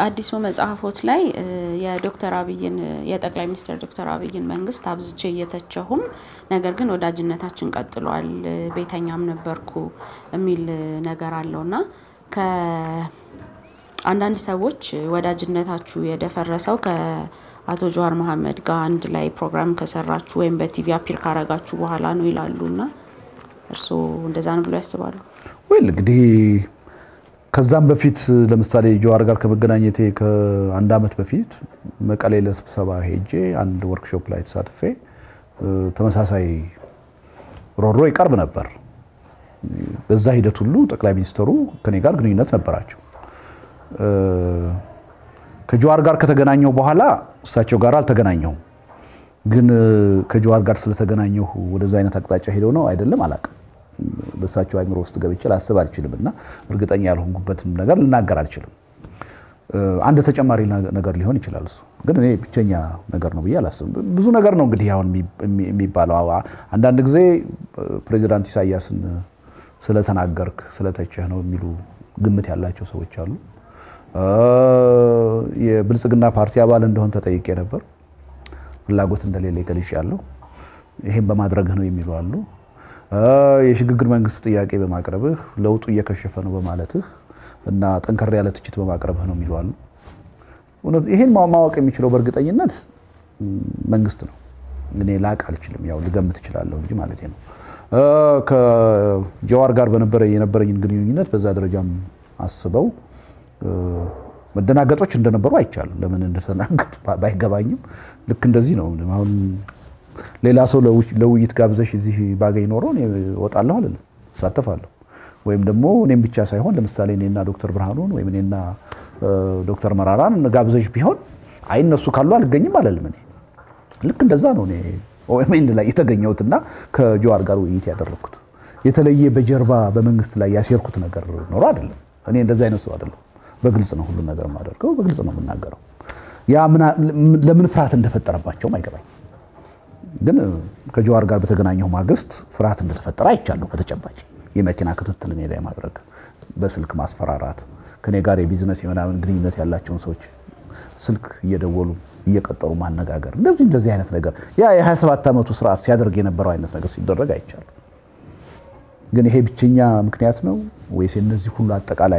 በአዲሱ መጽሐፎት ላይ የዶክተር አብይን የጠቅላይ ሚኒስትር ዶክተር አብይን መንግስት አብዝቼ እየተቸሁም ነገር ግን ወዳጅነታችን ቀጥሏል፣ ቤተኛም ነበርኩ የሚል ነገር አለው እና ከአንዳንድ ሰዎች ወዳጅነታችሁ የደፈረሰው ከአቶ ጀዋር መሐመድ ጋር አንድ ላይ ፕሮግራም ከሰራችሁ ወይም በቲቪ አፒር ካረጋችሁ በኋላ ነው ይላሉ እና እርስዎ እንደዛ ነው ብሎ ያስባሉ? ወይል እንግዲህ ከዛም በፊት ለምሳሌ ጀዋር ጋር ከመገናኘቴ ከአንድ ዓመት በፊት መቀሌ ለስብሰባ ሄጄ አንድ ወርክሾፕ ላይ ተሳትፌ ተመሳሳይ ሮሮ ይቀርብ ነበር። በዛ ሂደት ሁሉ ጠቅላይ ሚኒስትሩ ከኔ ጋር ግንኙነት ነበራቸው። ከጀዋር ጋር ከተገናኘው በኋላ እሳቸው ጋር አልተገናኘሁም። ግን ከጀዋር ጋር ስለተገናኘሁ ወደዛ አይነት አቅጣጫ ሄደው ነው አይደለም አላውቅም። በእሳቸው አይምሮ ውስጥ ገብቼ ላስብ አልችልም እና እርግጠኛ ያልሆንኩበትም ነገር ልናገር አልችልም። አንድ ተጨማሪ ነገር ሊሆን ይችላል። እሱ ግን እኔ ብቸኛ ነገር ነው ብዬ አላስብም። ብዙ ነገር ነው እንግዲህ አሁን የሚባለው። አንዳንድ ጊዜ ፕሬዚዳንት ኢሳያስን ስለተናገርክ ስለተቸህ ነው የሚሉ ግምት ያላቸው ሰዎች አሉ። የብልጽግና ፓርቲ አባል እንደሆን ተጠይቄ ነበር። ፍላጎት እንደሌለ ገልጫለሁ። ይሄን በማድረግህ ነው የሚሉ አሉ። የሽግግር መንግስት ጥያቄ በማቅረብህ ለውጡ እየከሸፈ ነው በማለትህ እና ጠንከር ያለ ትችት በማቅረብህ ነው የሚሉ አሉ። ይሄን ማወቅ የሚችለው በእርግጠኝነት መንግስት ነው። እኔ ላቅ አልችልም። ያው ልገምት እችላለሁ እንጂ ማለት ነው። ከጀዋር ጋር በነበረ የነበረኝን ግንኙነት በዛ ደረጃም አስበው መደናገጦች እንደነበሩ አይቻልም። ለምን እንደተናገጡ ባይገባኝም ልክ እንደዚህ ነው። አሁን ሌላ ሰው ለውይይት ጋብዘሽ እዚህ ባገኝ ኖሮ እወጣለሁ አልልም፣ እሳተፋለሁ። ወይም ደግሞ እኔም ብቻ ሳይሆን ለምሳሌ እኔና ዶክተር ብርሃኑን ወይም እኔና ዶክተር መራራን ጋብዘሽ ቢሆን አይ እነሱ ካሉ አልገኝም አልልም። እኔ ልክ እንደዛ ነው እኔ ኦኤምኤን ላይ የተገኘሁትና ከጀዋር ጋር ውይይት ያደረግኩት የተለየ በጀርባ በመንግስት ላይ ያሴርኩት ነገር ኖሮ አይደለም። እኔ እንደዛ አይነት ሰው አይደለም። በግልጽ ነው ሁሉን ነገር የማደርገው፣ በግልጽ ነው የምናገረው። ያ ለምን ፍርሃት እንደፈጠረባቸውም አይገባኝ። ግን ከጀዋር ጋር በተገናኘው ማግስት ፍርሃት እንደተፈጠረ አይቻለሁ። በተጨባጭ የመኪና ክትትል እኔ ላይ ማድረግ፣ በስልክ ማስፈራራት፣ ከኔ ጋር የቢዝነስ የምናምን ግንኙነት ያላቸውን ሰዎች ስልክ እየደወሉ እየቀጠሩ ማነጋገር፣ እንደዚህ እንደዚህ አይነት ነገር ያ የ27 ዓመቱ ስርዓት ሲያደርግ የነበረው አይነት ነገር ሲደረግ አይቻለሁ። ግን ይሄ ብቸኛ ምክንያት ነው ወይስ የነዚህ ሁሉ አጠቃላይ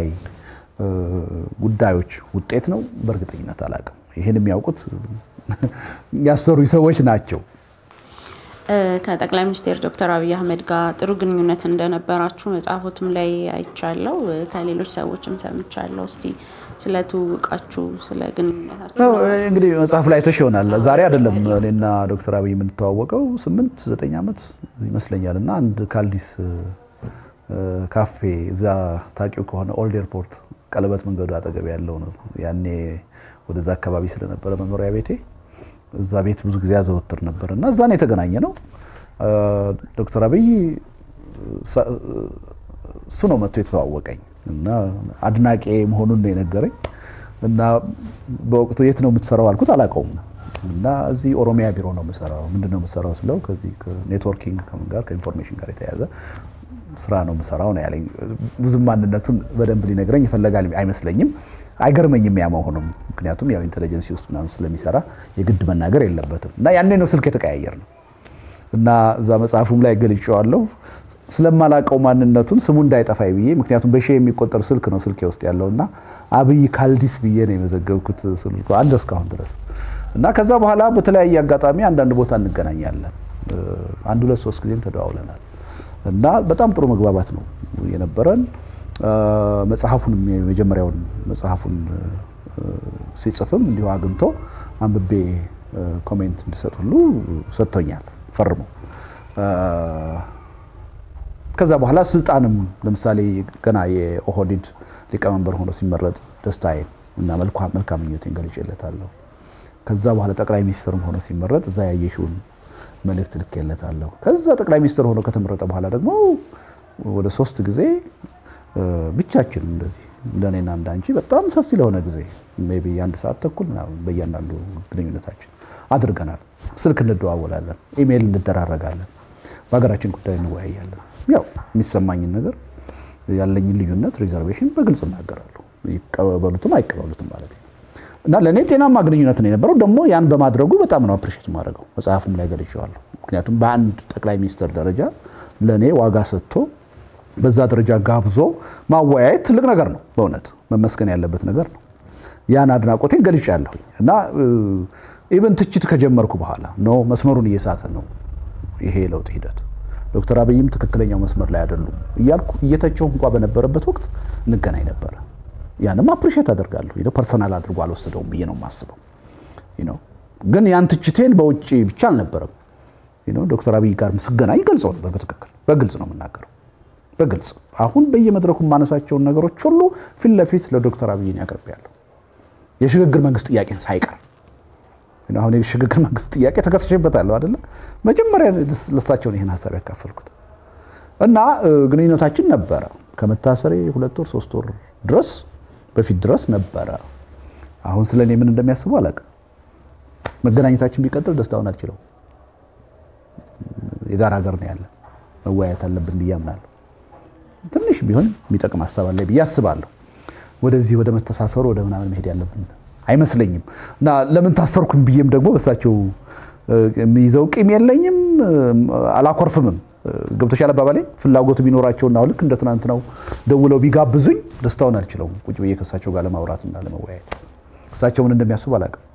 ጉዳዮች ውጤት ነው? በእርግጠኝነት አላውቅም። ይህን የሚያውቁት ያሰሩ ሰዎች ናቸው። ከጠቅላይ ሚኒስትር ዶክተር አብይ አህመድ ጋር ጥሩ ግንኙነት እንደነበራችሁ መጽሐፎትም ላይ አይቻለው፣ ከሌሎች ሰዎችም ሰምቻለሁ። እስቲ ስለ ትውውቃችሁ፣ ስለ ግንኙነታችሁ እንግዲህ መጽሐፍ ላይ አይተሽ ይሆናል። ዛሬ አይደለም እኔና ዶክተር አብይ የምንተዋወቀው ስምንት ዘጠኝ ዓመት ይመስለኛል እና አንድ ካልዲስ ካፌ እዛ ታውቂው ከሆነ ኦልድ ኤርፖርት ቀለበት መንገዱ አጠገብ ያለው ነው። ያኔ ወደዛ አካባቢ ስለነበረ መኖሪያ ቤቴ እዛ ቤት ብዙ ጊዜ ያዘወትር ነበር እና እዛ ነው የተገናኘ ነው። ዶክተር አብይ እሱ ነው መጥቶ የተዋወቀኝ እና አድናቄ መሆኑን ነው የነገረኝ እና በወቅቱ የት ነው የምትሰራው አልኩት። አላውቀውም እና እዚህ ኦሮሚያ ቢሮ ነው የምሰራው። ምንድን ነው የምሰራው ስለው ከዚህ ከኔትወርኪንግ ከምን ጋር ከኢንፎርሜሽን ጋር የተያዘ ስራ ነው የምሰራው ነው ያለኝ። ብዙም ማንነቱን በደንብ ሊነግረኝ ይፈለጋል አይመስለኝም። አይገርመኝም ያ መሆኑም፣ ምክንያቱም ያው ኢንቴሊጀንሲ ውስጥ ምናምን ስለሚሰራ የግድ መናገር የለበትም እና ያኔ ነው ስልክ የተቀያየር ነው እና እዛ መጽሐፉም ላይ ገልጬዋለሁ። ስለማላቀው ማንነቱን ስሙ እንዳይጠፋይ ብዬ ምክንያቱም በሺ የሚቆጠር ስልክ ነው ስልኬ ውስጥ ያለው እና አብይ ካልዲስ ብዬ ነው የመዘገብኩት ስልኩ አለ እስካሁን ድረስ እና ከዛ በኋላ በተለያየ አጋጣሚ አንዳንድ ቦታ እንገናኛለን። አንድ ሁለት ሶስት ጊዜም ተደዋውለናል እና በጣም ጥሩ መግባባት ነው የነበረን። መጽሐፉን የመጀመሪያውን መጽሐፉን ሲጽፍም እንዲሁ አግኝቶ አንብቤ ኮሜንት እንድሰጥ ሁሉ ሰጥቶኛል ፈርሞ። ከዛ በኋላ ስልጣንም ለምሳሌ ገና የኦህዴድ ሊቀመንበር ሆኖ ሲመረጥ ደስታዬን እና መልካም ምኞቴን ገልጬለታለሁ። ከዛ በኋላ ጠቅላይ ሚኒስትርም ሆኖ ሲመረጥ እዛ ያየሽውን መልእክት ልኬለታለሁ። ከዛ ጠቅላይ ሚኒስትር ሆኖ ከተመረጠ በኋላ ደግሞ ወደ ሶስት ጊዜ ብቻችን እንደዚህ እንደኔና እንዳንቺ በጣም ሰፊ ለሆነ ጊዜ ሜይ ቢ አንድ ሰዓት ተኩል ምናምን በእያንዳንዱ ግንኙነታችን አድርገናል። ስልክ እንደዋወላለን፣ ኢሜይል እንደራረጋለን፣ በሀገራችን ጉዳይ እንወያያለን። ያው የሚሰማኝን ነገር ያለኝን ልዩነት ሪዘርቬሽን በግልጽ እናገራለሁ። ይቀበሉትም አይቀበሉትም ማለት ነው። እና ለእኔ ጤናማ ግንኙነት ነው የነበረው። ደግሞ ያን በማድረጉ በጣም ነው አፕሪሼት የማደርገው። መጽሐፉም ላይ ገልጬዋለሁ። ምክንያቱም በአንድ ጠቅላይ ሚኒስትር ደረጃ ለእኔ ዋጋ ሰጥቶ በዛ ደረጃ ጋብዞ ማወያየት ትልቅ ነገር ነው። በእውነት መመስገን ያለበት ነገር ነው። ያን አድናቆቴን ገልጫለሁኝ እና ኢቨን ትችት ከጀመርኩ በኋላ ኖ መስመሩን እየሳተ ነው ይሄ የለውጥ ሂደት ዶክተር አብይም ትክክለኛው መስመር ላይ አይደሉም እያልኩ እየተቸው እንኳ በነበረበት ወቅት እንገናኝ ነበረ። ያንም አፕሪሼት አደርጋለሁ። ፐርሰናል አድርጎ አልወሰደውም ብዬ ነው የማስበው። ግን ያን ትችቴን በውጭ ብቻ አልነበረም። ዶክተር አብይ ጋር ስገናኝ ገልጸው ነበር። በትክክል በግልጽ ነው የምናገረው። በግልጽ አሁን በየመድረኩ የማነሳቸውን ነገሮች ሁሉ ፊት ለፊት ለዶክተር አብይን ያቀርባለሁ። የሽግግር መንግስት ጥያቄን ሳይቀር አሁን የሽግግር መንግስት ጥያቄ ተከስሼበታለሁ አይደለ? መጀመሪያ ለሳቸውን ይህን ሀሳብ ያካፈልኩት እና ግንኙነታችን ነበረ ከመታሰሬ ሁለት ወር ሶስት ወር ድረስ በፊት ድረስ ነበረ። አሁን ስለ እኔ ምን እንደሚያስቡ አላውቅም። መገናኘታችን ቢቀጥል ደስታውን አልችለው። የጋራ ሀገር ነው ያለ መወያየት አለብን ብዬ አምናለሁ። ትንሽ ቢሆን የሚጠቅም ሀሳብ አለ ብዬ አስባለሁ። ወደዚህ ወደ መተሳሰሩ ወደ ምናምን መሄድ ያለብን አይመስለኝም እና ለምን ታሰርኩኝ ብዬም ደግሞ በሳቸው የሚይዘው ቂም የለኝም፣ አላኮርፍምም። ገብቶሻል አባባሌ። ፍላጎቱ ቢኖራቸውና ልክ እንደ ትናንት ነው ደውለው ቢጋብዙኝ ደስታውን አልችለውም። ቁጭ ብዬ ከእሳቸው ጋር ለማውራትና ለመወያየት እሳቸው ምን እንደሚያስቡ አላውቅም።